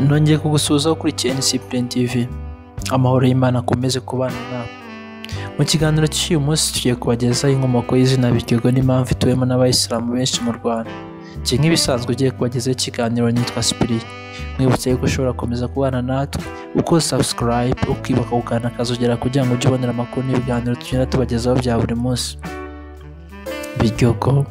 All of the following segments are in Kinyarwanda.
nongeye kugusuhuza ukurikiye NCPN TV amahoro y'Imana akomeze kubana nawe mu kiganiro cy'uyu munsi tugiye kubagezaho inkomoko y'izina Bigego n'impamvu ituwemo n'abayisilamu benshi mu Rwanda iki nk'ibisanzwe ugiye kubagezaho ikiganiro nitwa Sipiri mwibutse yuko ushobora gukomeza kubana natwe uko subscribe ukibuka gukanda akazogera kugira ngo ujye ubonera amakuru n'ibiganiro tugenda tubagezaho bya buri munsi Bigyogo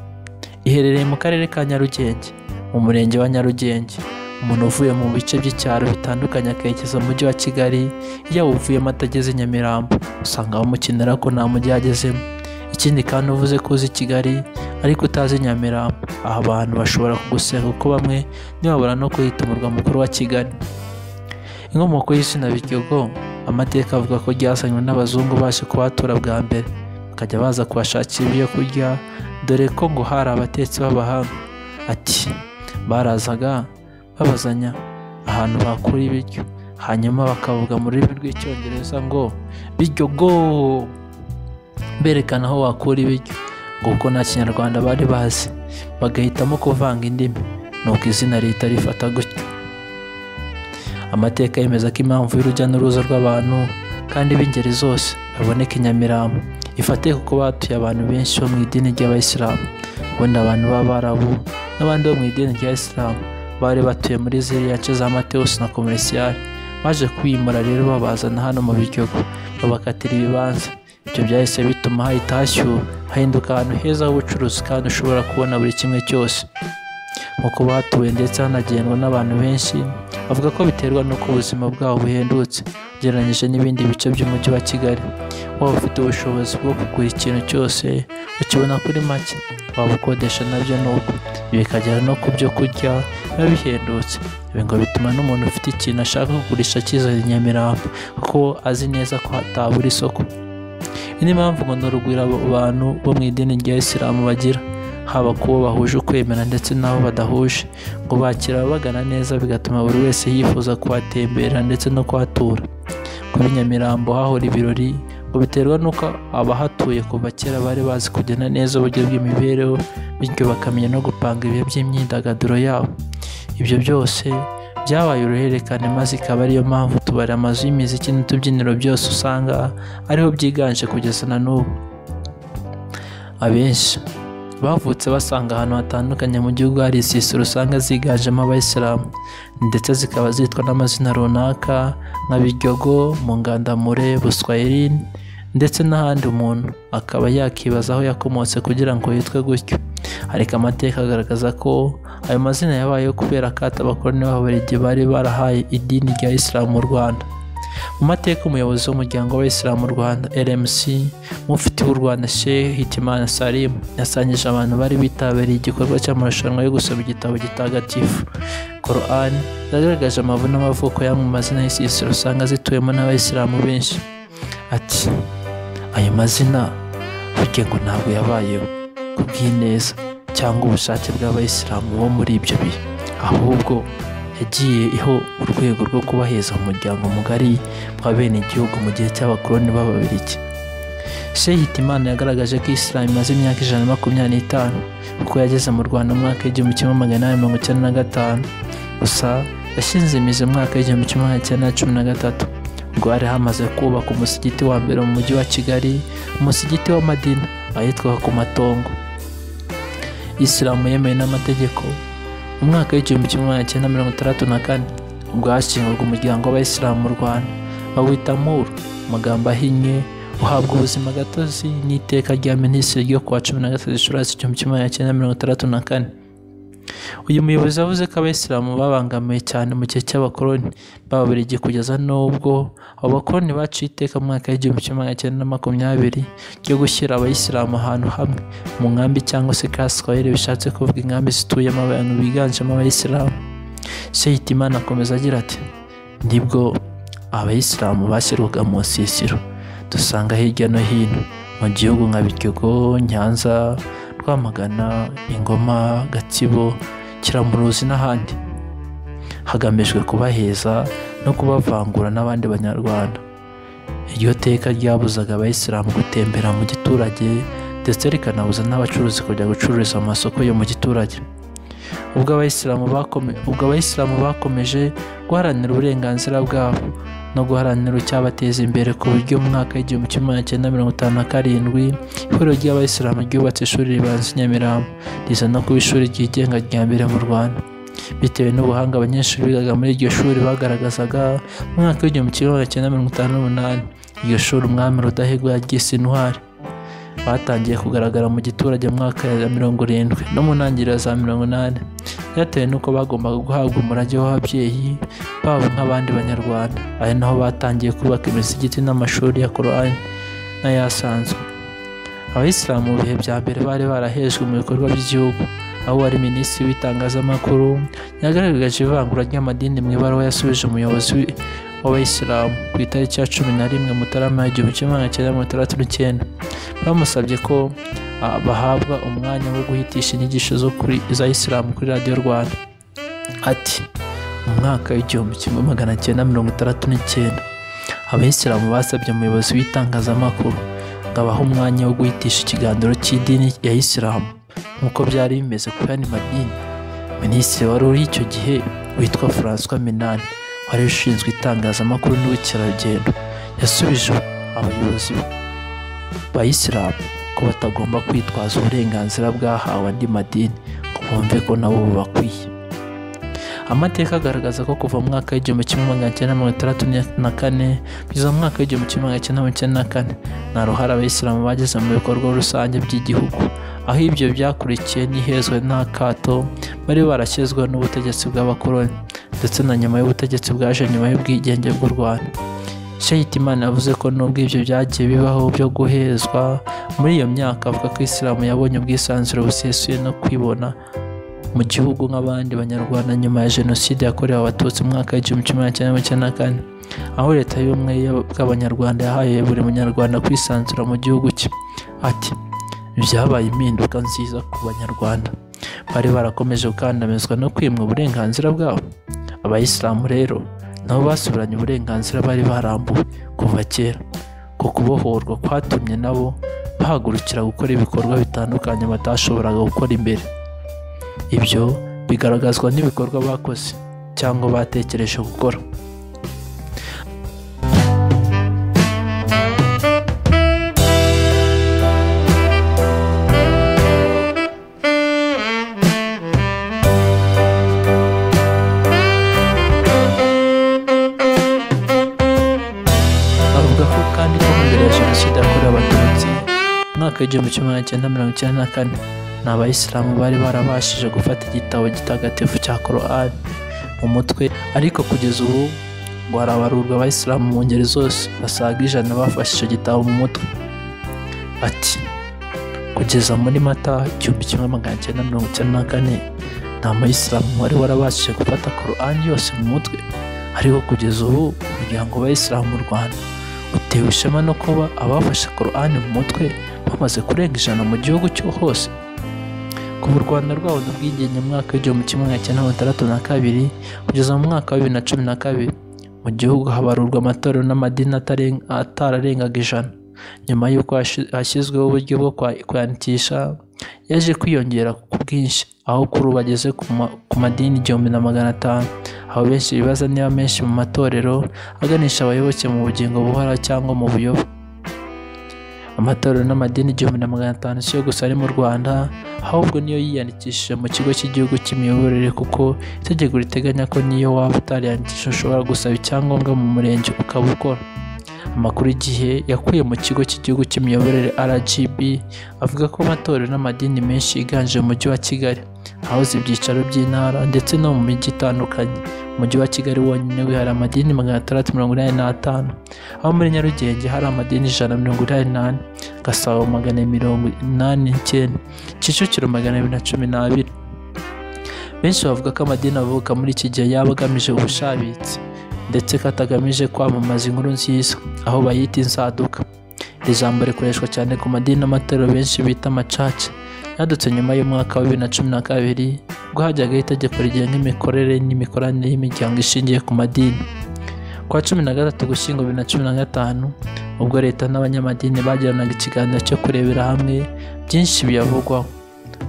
iherereye mu karere ka Nyarugenge mu murenge wa Nyarugenge umuntu uvuye mu bice by'icyaro bitandukanye akerekeza mu mujyi wa Kigali yaba uvuyemo atageze Nyamirambo usanga bamukenera ko nta mujyi yagezemo ikindi kandi uvuze ko uzi Kigali ariko utazi Nyamirambo aha abantu bashobora kugusenga kuko bamwe ntibabura no kuhita umurwa mukuru wa Kigali inkomoko y'izina Bigyogo amateka avuga ko ryazanywe n'abazungu baje kuhatura bwa mbere bakajya baza kubashakira ibyo kurya dore ko ngo hari abatetsi b'abahanga ati barazaga babazanya ahantu bakura ibiryo hanyuma bakavuga mu rurimi rw'icyongereza ngo biryo go berekana aho wakura ibiryo ngo kuko nta kinyarwanda bari bazi bagahitamo kuvanga indimi nuko izina leta rifata gutyo amateka yemeza ko impamvu y'urujya n'uruza rw'abantu kandi b'ingeri zose baboneka i nyamirambo ifate kuko batuye abantu benshi bo mu idini ry'abayisilamu wenda abantu b'abarabu n'abandi bo mu idini rya isilamu bari batuye muri ziriya nce za mateus na komerasiyari baje kwimura rero babazana hano mu biryogo babakatira ibibanza ibyo byahise bituma hahita hashyuha hahinduka ahantu heza h'ubucuruzi kandi ushobora kubona buri kimwe cyose nk'uko batuye ndetse hanagendwa n'abantu benshi bavuga ko biterwa n'uko ubuzima bwabo buhendutse ugereranyije n'ibindi bice by'umujyi wa kigali waba ufite ubushobozi bwo kugura ikintu cyose ukibona kuri make waba ukodesha nabyo nuko bikagera no ku byo kurya biba bihendutse ibi ngo bituma n'umuntu ufite ikintu ashaka kugurisha akizana i nyamirambo kuko azi neza ko hatabura isoko iyi ni impamvu ngo ni urugwiro abo bantu bo mu idini rya isilamu bagira haba kubo bahuje ukwemera ndetse n'abo badahuje ngo bakira ababagana neza bigatuma buri wese yifuza kuhatemberera ndetse no kuhatura kuri nyamirambo hahora ibirori ngo biterwa n'uko abahatuye kuva kera bari bazi kugena neza uburyo bw'imibereho bityo bakamenya no gupanga ibihe by'imyidagaduro yabo ibyo byose byabaye uruhererekane maze ikaba ariyo mpamvu tubara amazu y'imiziki n'utubyiniro byose usanga ariho byiganje kugeza na n'ubu abenshi bavutse basanga ahantu hatandukanye mu gihugu hari insisiro usanga ziganjemo abayisilamu ndetse zikaba zitwa n'amazina runaka nka biryogo mungandamure buswayirine ndetse n'ahandi umuntu akaba yakibaza aho yakomotse kugira ngo yitwe gutyo ariko amateka agaragaza ko ayo mazina yabayeho kubera akato abakoroni b'ababerigi bari barahaye idini rya isilamu mu rwanda mu mateka umuyobozi w'umuryango w'abayisilamu mu rwanda rmc mufiti w'u rwanda sheikh hitimana salim yasangije abantu bari bitabiriye igikorwa cy'amarushanwa yo gusoma igitabo gitagatifu koran yagaragaje amavuno n'amavuko y'amwe mu mazina y'isisiro usanga zituwemo n'abayisilamu benshi ati ayo mazina burya ngo ntabwo yabayeho ku bw'ineza cyangwa ubushake bw'abayisilamu bo muri ibyo bihe ahubwo yagiye iho urwego rwo kubaheza umuryango mugari wa bene igihugu mu gihe cy'abakoloni b'ababirigi sheikh hitimana yagaragaje ko isilamu imaze imyaka ijana na makumyabiri n'itanu kuko yageze mu rwanda mu mwaka w'igihumbi kimwe magana inani mirongo icyenda na gatanu gusa yashinze imizi mu mwaka w'igihumbi kimwe magana icyenda na cumi na gatatu ubwo hari hamaze kubaka umusigiti wa mbere mu mujyi wa kigali umusigiti w'amadina ahitwa ku matongo isilamu yemewe n'amategeko umwaka w'igihumbi kimwe magana cyenda mirongo itandatu na kane ubwo hashingurwa umuryango w'abayisilamu mu rwanda bawita muru amagambo ahinnye uhabwa ubuzima gatozi n'iteka rya minisitiri ryo kuwa cumi na gatatu gicurasi igihumbi kimwe magana cyenda mirongo itandatu na kane uyu muyobozi yavuze ko abayisilamu babangamiwe cyane mu gihe cy'abakoloni b'ababirigi kugeza n'ubwo abo bakoloni baciye iteka mu mwaka w'igihumbi kimwe magana cyenda na makumyabiri ryo gushyira abayisilamu ahantu hamwe mu nkambi cyangwa se kaswayire bishatse kuvuga inkambi zituyemo abantu biganjemo abayisilamu shehitimana akomeza agira ati nibwo abayisilamu bashyirwaga mu nsisiro dusanga hirya no hino mu gihugu nka Biryogo Nyanza Rwamagana Ingoma Gatsibo Kiramuruzi n'ahandi hagamijwe kubaheza no kubavangura n'abandi banyarwanda iryo teka ryabuzaga abayisilamu gutembera mu giturage ndetse rikanabuza n'abacuruzi kujya gucururiza mu masoko yo mu giturage ubwo abayisilamu bakome- ubwo abayisilamu bakomeje guharanira uburenganzira bwabo no guharanira icyabateza imbere ku buryo mu mwaka w'igihumbi kimwe magana cyenda mirongo itanu na karindwi ihuriro ry'abayisilamu ryubatse ishuri ribanza i nyamirambo riza no kuba ishuri ryigenga rya mbere mu rwanda bitewe n'ubuhanga abanyeshuri bigaga muri iryo shuri bagaragazaga mu mwaka w'igihumbi kimwe magana cyenda mirongo itanu n'umunani iryo shuri umwami rudahigwa yaryise intwari batangiye kugaragara mu giturage mu mwaka wa mirongo irindwi no mu ntangiriro za mirongo inani byatewe n'uko bagombaga guhabwa umurage w'ababyeyi babo nk'abandi banyarwanda ari naho batangiye kubaka imisigiti n'amashuri ya korani n'ayasanzwe abayisilamu mu bihe bya mbere bari barahejwe mu bikorwa by'igihugu aho wari minisitiri w'itangazamakuru yagaragaje ivangura ry'amadini mu ibaruwa yasubije umuyobozi wi- w'abayisilamu ku itariki ya cumi na rimwe mutarama igihumbi kimwe magana cyenda mirongo itandatu n'icyenda bamusabye ko ah, bahabwa umwanya wo guhitisha inyigisho zo kuri za isilamu kuri radiyo rwanda ati mu mwaka w'igihumbi kimwe magana cyenda mirongo itandatu n'icyenda abayisilamu basabye umuyobozi w'itangazamakuru ngo abahe umwanya wo guhitisha ikiganiro cy'idini ya isilamu nk'uko byari bimeze ku yandi madini minisitiri wari uri icyo gihe witwa francois minani wari ushinzwe itangazamakuru n'ubukerarugendo yasubije abayobozi bayisilamu ko batagomba kwitwaza uburenganzira bwahawe andi madini ngo bumve ko nabo bubakwiye amateka agaragaza ko kuva mu mwaka w'igihumbi kimwe magana cyenda mirongo itandatu na kane kugeza mu mwaka w'igihumbi kimwe magana cyenda mirongo icyenda na kane nta ruhare abayisilamu bageze mu bikorwa rusange by'igihugu aho ibyo byakurikiye n'ihezwe n'akato bari barashyizweho n'ubutegetsi bw'abakoloni ndetse na nyuma y'ubutegetsi bwaje nyuma y'ubwigenge bw'u rwanda Shehitimana yavuze ko nubwo ibyo byagiye bibaho byo guhezwa muri iyo myaka avuga ko isilamu yabonye ubwisanzure busesuye no kwibona mu gihugu nk'abandi banyarwanda nyuma ya jenoside yakorewe abatutsi mu mwaka w'igihumbi kimwe magana cyenda mirongo icyenda na kane aho leta y'ubumwe bw'abanyarwanda yahaye buri munyarwanda kwisanzura mu gihugu cye ati byabaye impinduka nziza ku banyarwanda bari barakomeje gukandamizwa no kwimwa uburenganzira bwabo abayisilamu rero nabo basubiranye uburenganzira bari barambuwe kuva kera ku kubohorwa kwatumye nabo bahagurukira gukora ibikorwa bitandukanye batashoboraga gukora imbere ibyo bigaragazwa n'ibikorwa bakoze cyangwa batekereje gukora avuga ko kandi ko mbere ya jenoside yakorewe abatutsi mu mwaka w'igihumbi kimwe magana cyenda mirongo icyenda na kane ni abayisilamu bari barabashije gufata igitabo gitagatifu cya korani mu mutwe ariko kugeza ubu ngo harabarurwa abayisilamu mu ngeri zose basaga ijana bafashe icyo gitabo mu mutwe ati kugeza muri mata igihumbi kimwe magana cyenda mirongo icyenda na kane nta muyisilamu wari warabashije gufata korani yose mu mutwe ariko kugeza ubu umuryango w'abayisilamu mu rwanda utewe ishema no kuba abafashe korani mu mutwe bamaze kurenga ijana mu gihugu cyo hose kuva u rwanda rwabona ubwigenge mu mwaka w'igihumbi kimwe magana cyenda mirongo itandatu na kabiri kugeza mu mwaka wa bibiri na cumi na kabiri mu gihugu habarurwa amatorero n'amadini ataren- atararengaga ijana nyuma y'uko hashi- hashyizweho uburyo bwo kwa- kwandikisha yaje kwiyongera ku bwinshi aho kuri ubu bageze ku ma- ku madini igihumbi na magana atanu aho benshi bibaza niba menshi mu matorero aganisha abayoboke mu bugingo buhora cyangwa mu buyobe amatorero n'amadini igihumbi na magana atanu si yo gusa ari mu rwanda ahubwo niyo yiyandikishije mu kigo cy'igihugu cy'imiyoborere kuko itegeko riteganya ko niyo waba utariyandikishije ushobora gusaba icyangombwa mu murenge ukaba ukora amakuru igihe yakuye mu kigo cy'igihugu cy'imiyoborere rgb avuga ko amatorero n'amadini menshi yiganje mu mujyi wa kigali hahoze ibyicaro by'intara ndetse no mu mijyi itandukanye mu mujyi wa kigali wonyine wihariye amadini magana atandatu mirongo inani n'atanu aho muri nyarugenge hari amadini ijana na mirongo inani n'ane gasabo magana mirongo inani n'icyenda kicukiro magana abiri na cumi n'abiri benshi bavuga ko amadini avuka muri iki gihe yaba agamije ubushabitsi ndetse ko atagamije kwamamaza inkuru nziza aho bayita inzaduka iri jambo rikoreshwa cyane ku madini n'amatorero benshi bita amacaca yadutse nyuma y'umwaka wa bibiri na cumi na kabiri ubwo hajyagaho itegeko rigenga imikorere n'imikoranire y'imiryango ishingiye ku madini ku wa cumi na gatatu gushyingo bibiri na cumi na gatanu ubwo leta n'abanyamadini bagiranaga ikiganiro cyo kurebera hamwe byinshi biyavugwaho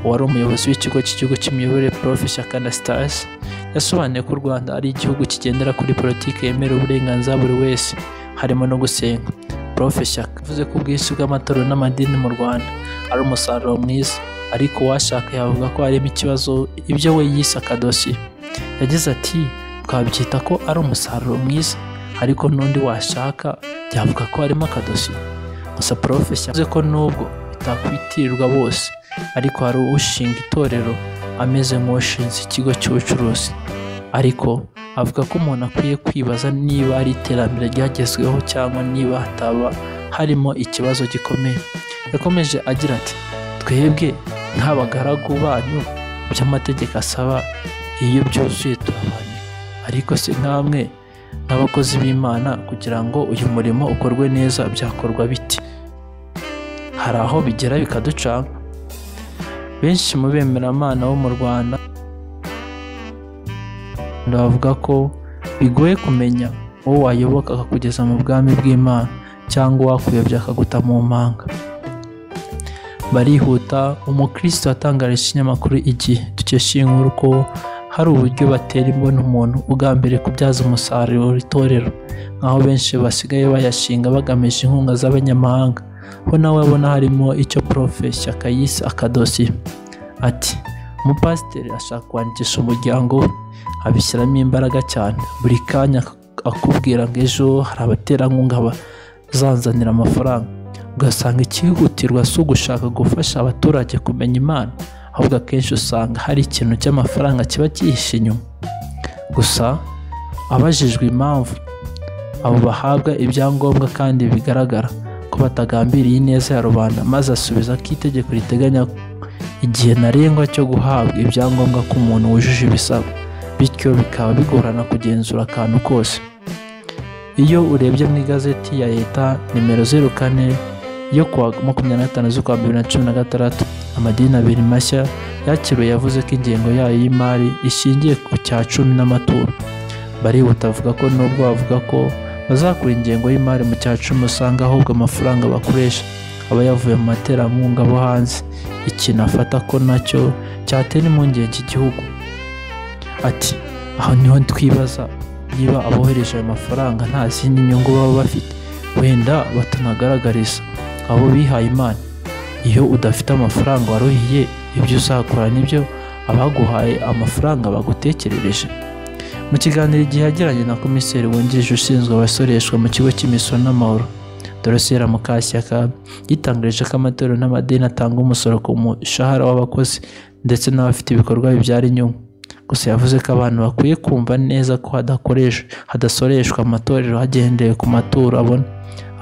uwari umuyobozi w'ikigo cy'igihugu cy'imiyoborere prof shyaka anastase yasobanuye ko u rwanda ari igihugu kigendera kuri politiki yemera uburenganzira buri wese harimo no gusenga prof shyaka yavuze ko ubwinshi bw'amatorero n'amadini mu rwanda ari umusaruro mwiza ariko uwashaka yavuga ko harimo ikibazo ibyo we yise akadosiye yagize ati twabyita ko ari umusaruro mwiza ariko n'undi washaka yavuga ko harimo akadosiye gusa prof yavuze ko nubwo bitakwitirirwa bose ariko hari ushinga itorero ameze nk'ushinze ikigo cy'ubucuruzi ariko avuga ko umuntu akwiye kwibaza niba ari iterambere ryagezweho cyangwa niba hataba harimo ikibazo gikomeye yakomeje agira ati twebwe nk'abagaragu banyu ibyo amategeko asaba iyo byuzuye turabana ariko se nk'amwe nk'abakozi b'imana kugira ngo uyu murimo ukorwe neza byakorwa bite hari aho bigera bikaducanga benshi mu bemeramana bo mu rwanda bavuga ko bigoye kumenya uwo wayoboka akakugeza mu bwami bw'imana cyangwa uwakuyobya akaguta mu mpanga barihuta umukristo watangarije ikinyamakuru igihe dukesha iyi nkuru ko hari uburyo batera imbona umuntu ugambiriye kubyaza umusaruro itorero nk'aho benshi basigaye bayashinga bagamije inkunga z'abanyamahanga ho nawe abona harimo icyo porofesi akayise akadosiye ati umupasiteri ashaka kwandikisha umuryango we abishyiramo imbaraga cyane buri kanya akubwira ngo ejo hari abaterankunga bazanzanira amafaranga ugasanga ikihutirwa si ugushaka gufasha abaturage kumenya imana ahubwo akenshi usanga hari ikintu cy'amafaranga kiba cyihishe inyuma gusa abajijwe impamvu abo bahabwa ibyangombwa kandi bigaragara ko batagambiriye ineza ya rubanda maze asubiza ko itegeko riteganya igihe ntarengwa cyo guhabwa ibyangombwa k'umuntu wujuje ibisabwa bityo bikaba bigorana kugenzura akantu kose iyo urebye mu igazeti ya leta nimero zeru kane yo kuwa makumyabiri na gatanu z'ukwa bibiri na cumi na gatandatu amadini abiri mashya yakiriwe yavuze ko ingengo yayo y'imari ishingiye ku cya cumi n'amaturo barihuta avuga ko nubwo bavuga ko bazakura ingengo y'imari mu cya cumi usanga ahubwo amafaranga bakoresha aba yavuye mu materankunga bo hanze ikintu afata ko nacyo cyatera impungenge igihugu ati aho niho twibaza niba abohereje ayo mafaranga nta zindi nyungu baba bafite wenda batanagaragariza abo bihaye imana iyo udafite amafaranga waruhiye ibyo uzakora nibyo abaguhaye amafaranga bagutekerereje mu kiganiro igihe yagiranye na komiseri wungirije ushinzwe abasoreshwa mu kigo cy'imisoro n'amahoro dorosiyera mukashyaka yitangarije ko amatorero n'amadini atanga umusoro ku mushahara w'abakozi ndetse n'abafite ibikorwa bibyara inyungu gusa yavuze ko abantu bakwiye kumva neza ko hadakoresha hadasoreshwa amatorero hagendewe ku maturo abona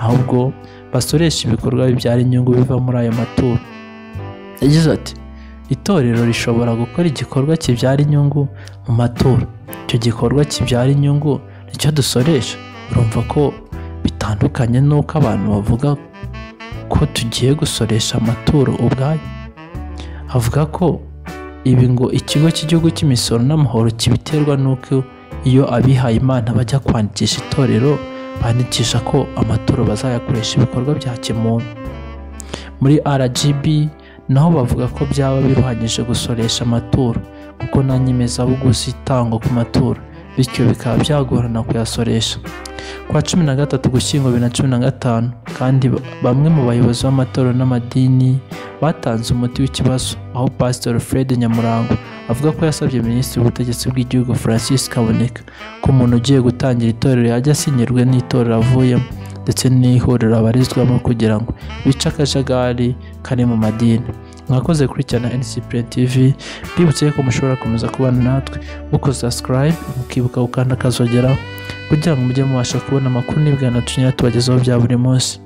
ahubwo basoresha ibikorwa bibyara inyungu biva muri ayo maturo yagize ati itorero rishobora gukora igikorwa kibyara inyungu mu maturo icyo gikorwa kibyara inyungu nicyo dusoresha urumva ko bitandukanye n'uko abantu bavuga ko tugiye gusoresha amaturo ubwayo avuga ko ibi ngo ikigo cy'igihugu cy'imisoro n'amahoro kibiterwa n'uko iyo abihaye imana bajya kwandikisha itorero bandikisha ko amaturo bazayakoresha ibikorwa bya kimuntu muri rgb naho bavuga ko byaba biruhanyije gusoresha amaturo kuko nta nyemezabuguzi itangwa ku maturo bityo bikaba byagorana kuyasoresha ku wa cumi na gatatu gushyingo bibiri na cumi na gatanu kandi bamwe mu bayobozi b'amatorero n'amadini batanze umuti w'ikibazo aho pasiteri fred nyamurangwa avuga ko yasabye minisitiri w'ubutegetsi bw'igihugu francis kaboneka ko umuntu ugiye gutangira itorero yajya asinyirwe n'itorero avuyemo ndetse n'ihuriro abarizwamo kugira ngo bice akajagari kari mu madini mwakoze gukurikirana NCPN TV mbibutse ko mushobora komeza kubana natwe mukoze subscribe mukibuka gukanda akazogera kugira ngo mujye mubasha kubona amakuru n'ibiganiro tubagezaho bya buri munsi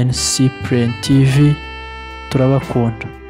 NCPN TV turabakunda